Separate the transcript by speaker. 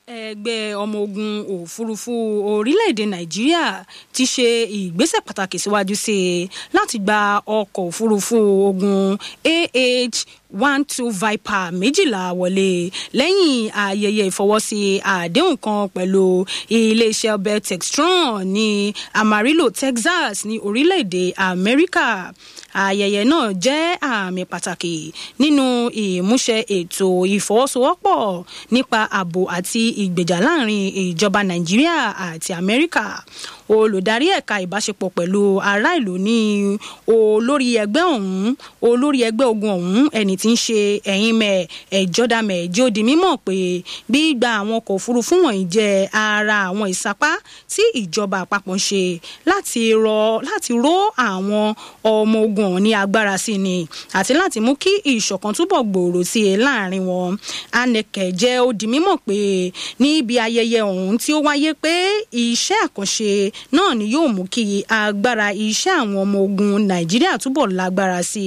Speaker 1: ẹgbẹ́ ọmọ ogun òfurufú orílẹ̀-èdè nàìjíríà ti ṣe ìgbésẹ̀ pàtàkì síwájú sí i láti gba ọkọ̀ òfurufú ogun ah one two viper méjìlá wọlé lẹ́yìn ayẹyẹ ìfọwọ́sí àdéhùn kan pẹ̀lú iléeṣẹ́ ọbẹ̀ textron ní amarillo texas ní orílẹ̀-èdè amẹ́ríkà ayẹyẹ náà jẹ́ àmì pàtàkì nínú ìmúṣẹ ètò ìfọwọ́sowọ́pọ̀ nípa ààbò àti ìgbèjà láàrin ìjọba nàìjíríà àti amẹ́ríkà olùdarí ẹ̀ka ìbáṣepọ̀ pẹ̀lú ará ìlú ní olórí ẹgbẹ́ ọ̀hún olórí ẹgbẹ́ ogun ọ̀hún ẹni tí ń ṣe ẹ̀yìn mẹ́ ẹ̀jọ́dàmẹ̀ jẹ́ ó di mímọ̀ pé gbígba àwọn ọkọ̀ òfurufú wọ̀nyí jẹ́ ara àwọn ìsapá tí ìjọba àpapọ̀ ń ṣe láti rọ láti ró àwọn ọmọ ogun ọ̀hún ní agbára sí ni àti láti mú kí ìṣọ̀kan túbọ̀ gbòòrò sí i láàrin wọn anẹkẹ jẹ́ ó di mímọ̀ pé níbi ayẹyẹ ọ̀hún tí ó wáyé pé iṣẹ́ àkànṣe náà ni yóò mú kí agbára iṣẹ́ àwọn ọmọ ogun nàìjíríà túbọ̀ lágbára sí